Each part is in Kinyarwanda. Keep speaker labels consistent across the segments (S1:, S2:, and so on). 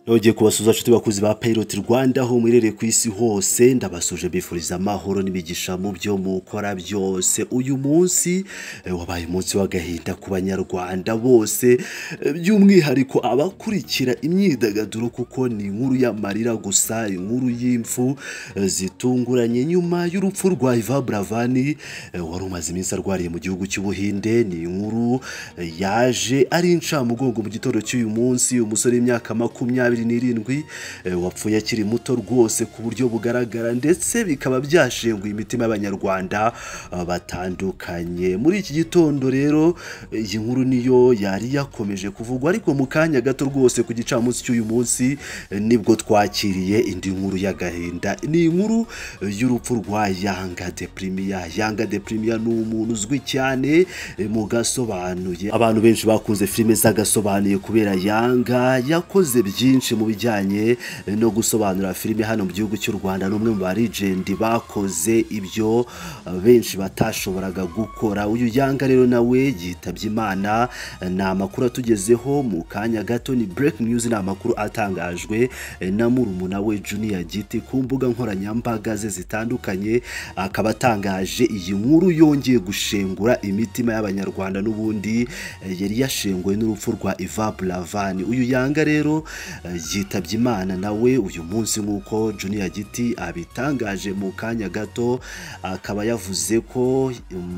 S1: nongeye kubasuza abashuti bakuzi ba Pilot Rwanda aho mwiherereye ku isi hose ndabasuje mbifuriza amahoro n'imigisha mu byo mukora byose uyu munsi eh, wabaye umunsi w'agahinda ku banyarwanda bose eh, by'umwihariko abakurikira imyidagaduro kuko ni inkuru y'amarira gusa inkuru y'imfu eh, zitunguranye nyuma y'urupfu rwa Ivan Buravani eh, wari umaze iminsi arwariye mu gihugu cy'ubuhinde ni inkuru eh, yaje ari incamugongo mu gitondo cy'uyu munsi umusore w'imyaka makumyabiri n'irindwi eh, wapfuye akiri muto rwose ku buryo bugaragara ndetse bikaba byashenguye imitima y'abanyarwanda eh, batandukanye muri iki gitondo rero eh, iyi nkuru niyo yari yakomeje kuvugwa ariko mu kanya gato rwose ku gicamunsi cy'uyu munsi eh, nibwo twakiriye indi nkuru y'agahinda ni inkuru eh, y'urupfu rwa yanga deprimiya yanga deprimiya ni umuntu uzwi cyane eh, mu gasobanuye abantu benshi bakunze filime z'agasobanuye kubera yanga yakoze byinshi mu bijyanye eh, no gusobanura filime hano mu gihugu cy'u rwanda n'umwe mu barijendi bakoze ibyo eh, benshi batashoboraga gukora uyu yanga rero nawe yitabye imana eh, ni amakuru atugezeho mu kanya gato ni break news ni amakuru atangajwe eh, na murumuna we junior giti ku mbuga nkoranyambaga ze zitandukanye akaba atangaje iyi nkuru yongeye gushengura imitima y'abanyarwanda n'ubundi eh, yari yashenguwe n'urupfu rwa Ivan Buravani uyu yanga rero eh, yitabye imana nawe uyu munsi nk'uko Junior Giti abitangaje mu kanya gato akaba yavuze ko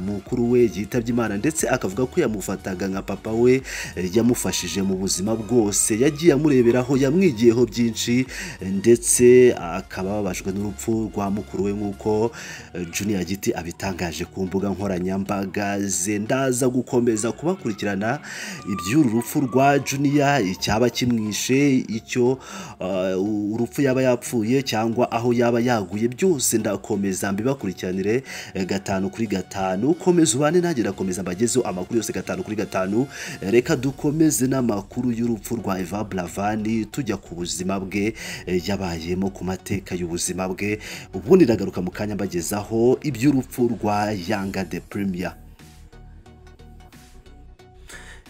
S1: mukuru we yitabye imana ndetse akavuga ko yamufataga nka papa we eh, yamufashije mu buzima bwose yagiye amureberaho yamwigiyeho byinshi eh, ndetse akaba ababajwe n'urupfu rwa mukuru we nk'uko eh, Junior Giti abitangaje ku mbuga nkoranyambaga ze ndaza gukomeza kubakurikirana iby'uru rupfu rwa Junior icyaba kimwishe icyo eh, urupfu yaba yapfuye cyangwa aho yaba yaguye byose ndakomeza mbibakurikiranire eh, gatanu kuri gatanu komeza ubane nanjye ndakomeza mbagezeho amakuru yose gatanu kuri gatanu Eh, reka dukomeze n'amakuru y'urupfu rwa Ivan Buravani tujya ku buzima bwe eh, yabayemo ku mateka y'ubuzima bwe ubundi ndagaruka mu kanya mbagezaho iby'urupfu rwa Yanga de Premier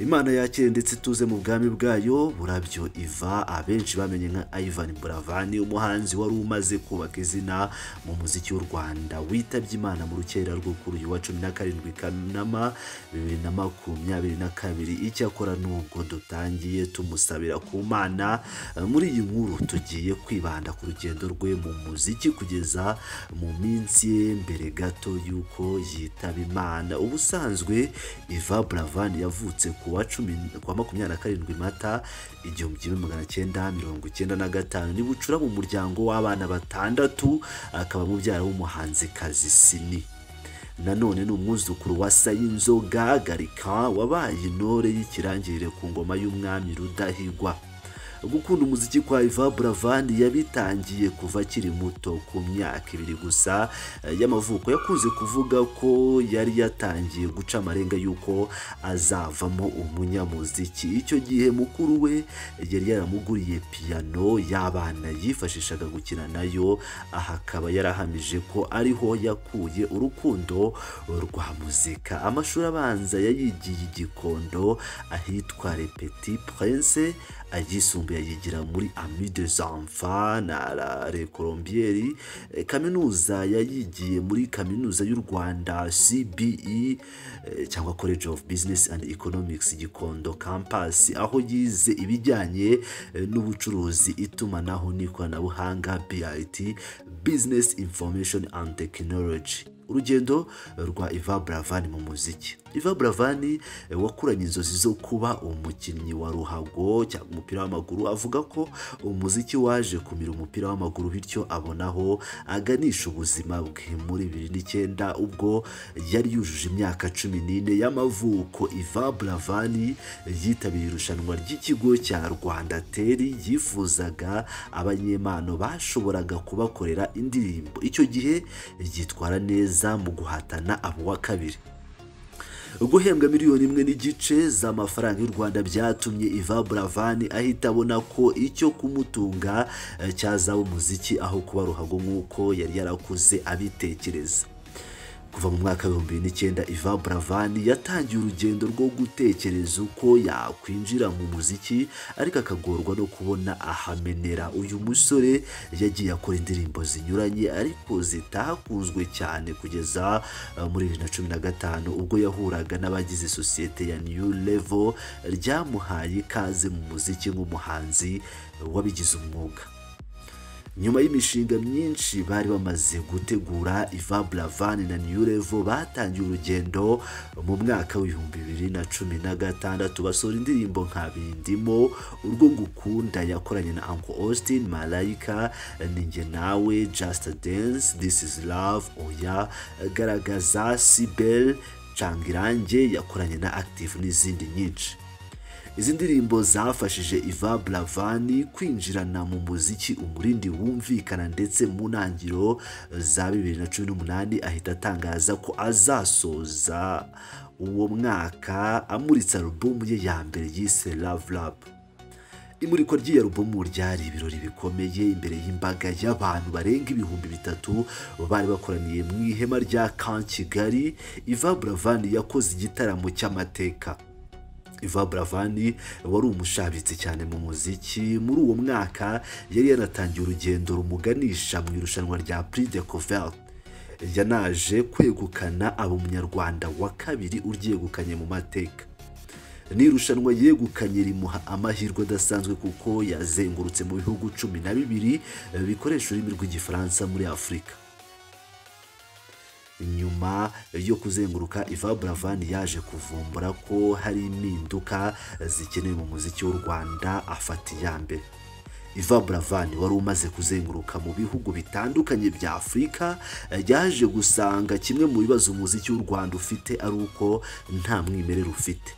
S1: imana yakire ndetse ituze mu bwami bwayo burabyo iva abenshi bamenye nka Ivan Buravani umuhanzi wari umaze kubaka izina mu muziki w'u Rwanda witabye imana mu rukera rwo kuri uyu wa cumi na karindwi Kanama bibiri na makumyabiri na kabiri icyakora nubwo dutangiye tumusabira ku mana eh, muri iyi nkuru tugiye kwibanda ku rugendo rwe mu muziki kugeza mu minsi ye mbere gato y'uko yitaba imana ubusanzwe Ivan Buravani yavutse ku wa cumi ku wa makumyabiri na karindwi mata igihumbi kimwe magana cyenda mirongo icyenda na gatanu ni bucura mu muryango w'abana batandatu akaba mubyara w'umuhanzikazi sini nanone ni umwuzukuru wa sayinzoga garika wabaye intore y'ikirangirire ku ngoma y'umwami rudahigwa gukunda umuziki kwa Ivan Buravani yabitangiye kuva akiri muto ku myaka ibiri gusa eh, y'amavuko yakunze kuvuga ko yari yatangiye guca amarenga y'uko azavamo umunyamuziki icyo gihe mukuru we yari yaramuguriye piyano y'abana yifashishaga gukina nayo aha akaba yarahamije ko ariho yakuye urukundo rwa muzika amashuri abanza yayigiye i Gikondo ahitwa Le Petit Prince ayisumbuye yigira muri ami de zanfa na la le colombieri Eh, kaminuza yayigiye muri kaminuza y'u rwanda cbe eh, cyangwa college of business and economics gikondo campus aho yize ibijyanye eh, n'ubucuruzi itumanaho n'ikoranabuhanga bit business information and technology urugendo rwa Ivan Buravani mu muziki Ivan Buravani eh, wakuranye inzozi zo kuba umukinnyi wa ruhago cyangwa umupira w'amaguru avuga ko umuziki waje kumira umupira w'amaguru bityo abonaho aganisha ubuzima bwe muri bibiri n'icyenda ubwo yari yujuje imyaka cumi n'ine y'amavuko Ivan Buravani yitabiriye irushanwa ry'ikigo cya Rwanda Teri yifuzaga abanyempano bashoboraga kubakorera indirimbo icyo gihe yitwara neza mu guhatana abo wa kabiri guhembwa miliyoni imwe n'igice z'amafaranga y'u Rwanda byatumye Ivan Buravani ahita abona ko icyo kumutunga eh, cyazaba umuziki aho kuba ruhago nk'uko yari yarakuze abitekereza kuva mu mwaka w'ibihumbi bibiri n'icyenda Ivan Buravan yatangiye urugendo rwo gutekereza uko yakwinjira mu muziki ariko akagorwa no kubona ahamenera uyu musore yagiye akora indirimbo zinyuranye ariko zitakunzwe cyane kugeza eh, muri bibiri na cumi na gatanu ubwo yahuraga n'abagize sosiyete ya New Level ryamuhaye ikaze mu muziki nk'umuhanzi wabigize umwuga nyuma y'imishinga myinshi bari bamaze gutegura Ivan Buravan na New Level batangiye urugendo mu mwaka w'ibihumbi bibiri na cumi na gatandatu basohora indirimbo nka Bindimo urwo ngukunda yakoranye na Uncle Austin Malaika Ninjye Nawe Just Dance This Is Love Oya Garagaza Sibel Cangirange yakoranye na Active n'izindi nyinshi izi ndirimbo zafashije Ivan Buravan kwinjirana mu muziki umurindi wumvikana ndetse mu ntangiriro za 2018 ahita atangaza ko azasoza uwo mwaka amuritse alubumu ye ya mbere yise Love Lab imurikwa ry'iyi alubumu ryari ibirori bikomeye imbere y'imbaga y'abantu barenga ibihumbi bitatu bari bakoraniye mu ihema rya Camp Kigali Ivan Buravan yakoze igitaramo cy'amateka Ivan Buravan wari umushabitsi cyane mu muziki muri uwo mwaka yari yanatangiye urugendo rumuganisha mu irushanwa rya Prix de Couvert yanaje kwegukana aba umunyarwanda wa kabiri uryegukanye mu mateka ni irushanwa yegukanye rimuha amahirwe adasanzwe kuko yazengurutse mu bihugu cumi na bibiri eh, bikoresha ururimi rw'igifaransa muri afurika nyuma yo kuzenguruka Ivan Buravan yaje kuvumbura ko hari impinduka zikenewe mu muziki w'u Rwanda afata iya mbere Ivan Buravan wari umaze kuzenguruka mu bihugu bitandukanye bya Afurika yaje gusanga kimwe mu bibazo umuziki w'u Rwanda ufite ari uko nta mwimerere ufite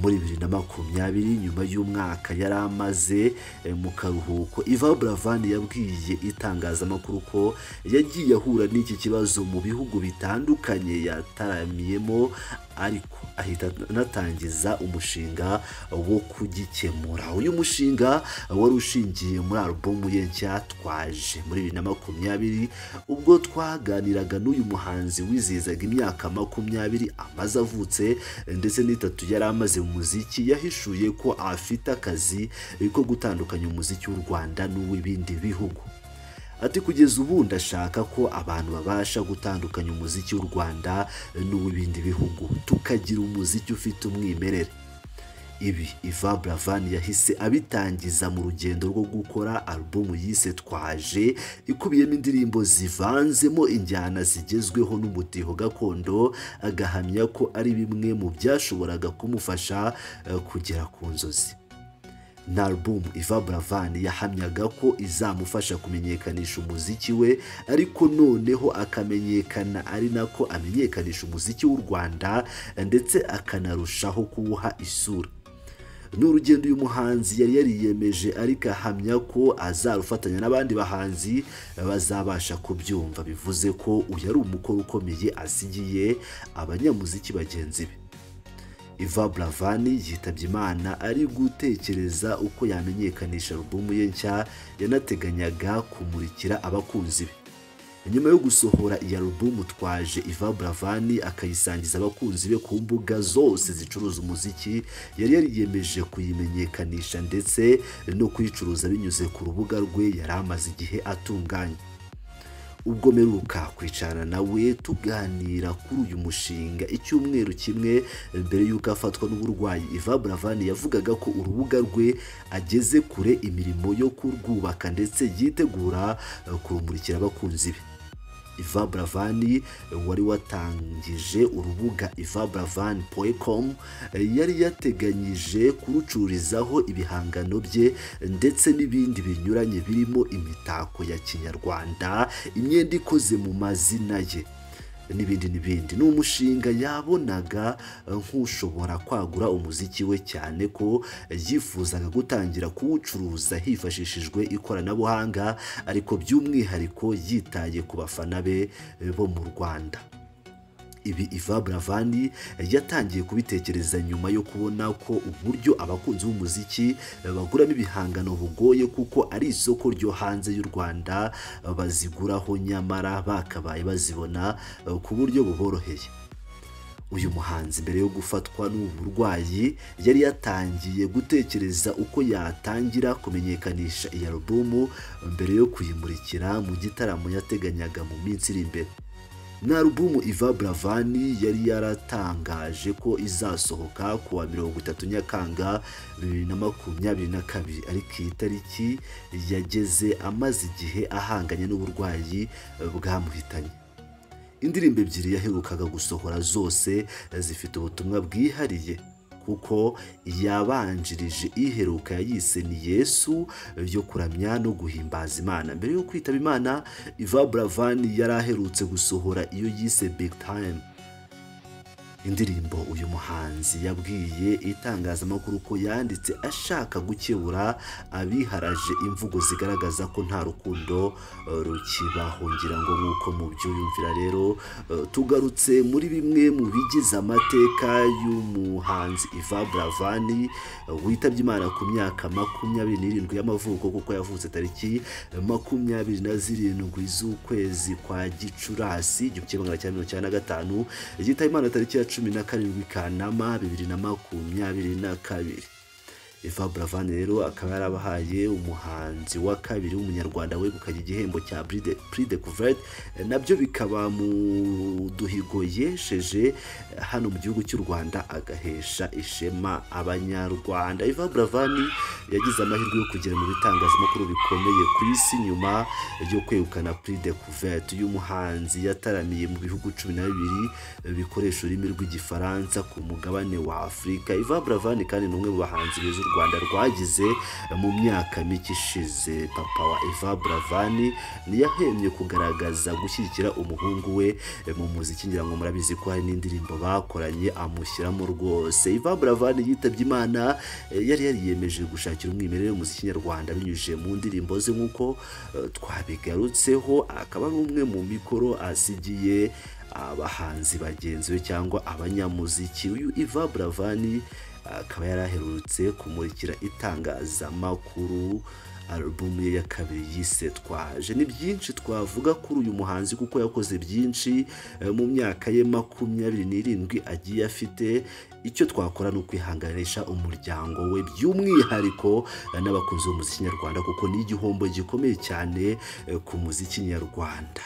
S1: muri bibiri na makumyabiri nyuma y'umwaka yari amaze eh, mu karuhuko Ivan Buravan yabwiye itangazamakuru ko yagiye ahura n'iki kibazo mu bihugu bitandukanye yataramiyemo ariko ahita anatangiza umushinga wo kugikemura uyu mushinga wari ushingiye muri alubumu ye nshya twaje muri bibiri na makumyabiri ubwo twaganiraga n'uyu muhanzi wizihizaga imyaka makumyabiri amaze avutse ndetse n'itatu yari amaze mu muziki yahishuye ko afite akazi ko gutandukanya umuziki w'u Rwanda n'uw'ibindi bihugu ati kugeza ubu ndashaka ko abantu babasha gutandukanya umuziki w'u Rwanda n'uw'ibindi bihugu tukagira umuziki ufite umwimerere ibi Ivan Buravan yahise abitangiza mu rugendo rwo gukora alubumu yise twaje ikubiyemo indirimbo zivanzemo injyana zigezweho n'umutiho gakondo agahamya ko ari bimwe mu byashoboraga kumufasha eh, kugera ku nzozi na album Ivan Buravan yahamyaga ko izamufasha kumenyekanisha umuziki we ariko noneho akamenyekana ari nako amenyekanisha umuziki w'u Rwanda ndetse akanarushaho kuwuha isura ni urugendo uyu muhanzi yari yariyemeje ariko ahamya ko azarufatanya n'abandi bahanzi bazabasha kubyumva bivuze ko uyu ari umukoro ukomeye asigiye abanyamuziki bagenzi be Ivan Buravan yitabye Imana ari gutekereza uko yamenyekanisha alubumu ye nshya yanateganyaga kumurikira abakunzi be nyuma yo gusohora iyi alubumu twaje Ivan Buravan akayisangiza abakunzi be ku mbuga zose zicuruza umuziki yari yariyemeje kuyimenyekanisha ndetse no kuyicuruza binyuze ku rubuga rwe yari amaze igihe atunganya ubwo mperuka kwicarana nawe tuganira kuri uyu mushinga icyumweru kimwe mbere y'uko afatwa n'uburwayi Ivan Buravan yavugaga ko urubuga rwe ageze kure imirimo yo kurwubaka ndetse yitegura eh, kurumurikira abakunzi be Ivan Buravan wari watangije urubuga ivanburavan.com yari yateganyije kurucururizaho ibihangano bye ndetse n'ibindi binyuranye birimo imitako ya kinyarwanda imyenda ikoze mu mazina ye n'ibindi n'ibindi ni umushinga yabonaga eh, nk'ushobora kwagura umuziki we cyane ko yifuzaga gutangira kuwucuruza hifashishijwe ikoranabuhanga ariko by'umwihariko yitaye ku bafana be eh, bo mu Rwanda ibi Iva Buravani yatangiye kubitekereza nyuma yo kubona ko uburyo abakunzi b'umuziki baguramo ibihangano bugoye kuko ari isoko ryo hanze y'u Rwanda baziguraho nyamara bakabaye bazibona ku buryo buboroheye uyu muhanzi mbere yo gufatwa n'uburwayi yari yatangiye gutekereza uko yatangira kumenyekanisha iyi alubumu mbere yo kuyimurikira mu gitaramo yateganyaga mu minsi iri imbere ni alubumu Iva Buravani yari yaratangaje ko izasohoka ku wa mirongo itatu Nyakanga bibiri na makumyabiri na kabiri ariko iyi tariki yageze amaze igihe ahanganye n'uburwayi bwamuhitanye indirimbo ebyiri yaherukaga gusohora zose zifite ubutumwa bwihariye kuko yabanjirije iheruka yayise ni yesu yo kuramya no guhimbaza imana mbere yo kwitaba imana Iva Buravani yari aherutse gusohora iyo yise big time indirimbo uyu muhanzi yabwiye itangazamakuru ko yanditse ashaka gukebura abiharaje imvugo zigaragaza ko nta rukundo rukibaho ngira ngo nk'uko mubyiyumvira rero tugarutse muri bimwe mu bigize amateka y'umuhanzi Iva Buravani witabye Imana ku myaka makumyabiri n'irindwi y'amavuko kuko yavutse tariki makumyabiri na zirindwi z'ukwezi kwa Gicurasi igihumbi kimwe magana cyenda mirongo icyenda na gatanu yitaba Imana tariki ya cumi na karindwi Kanama bibiri na makumyabiri na kabiri Eva Buravani rero akaba yarabahaye umuhanzi wa kabiri w'umunyarwanda wegukanye igihembo cya Prix de Couvert nabyo bikaba mu duhigo yesheje hano mu gihugu cy'u Rwanda agahesha ishema abanyarwanda Eva Buravani yagize amahirwe yo kugera mu bitangazamakuru bikomeye ku isi nyuma yo kwegukana Prix de Couvert uyu muhanzi yataramiye mu bihugu cumi na bibiri bikoresha ururimi rw'igifaransa ku mugabane wa Afurika Eva Buravani kandi ni umwe mu bahanzi beza u Rwanda Rwanda rwagize mu myaka mike ishize papa wa Eva Buravani ntiyahemye kugaragaza gushyigikira umuhungu we mu muziki ngira ngo murabizi ko hari n'indirimbo bakoranye amushyiramo rwose Eva Buravani yitabye Imana yari yariyemeje gushakira umwimerere muziki nyarwanda binyujije mu ndirimbo ze nk'uko twabigarutseho akaba ari umwe mu mikoro asigiye abahanzi bagenzi be cyangwa abanyamuziki uyu Eva Buravani akaba yari aherutse kumurikira itangazamakuru alubumu ye ya kabiri yise twaje ni byinshi twavuga kuri uyu muhanzi kuko yakoze byinshi mu myaka ye makumyabiri n'irindwi agiye afite icyo twakora ni ukwihanganisha umuryango we by'umwihariko n'abakunzi b'umuziki nyarwanda kuko ni igihombo gikomeye cyane ku muziki nyarwanda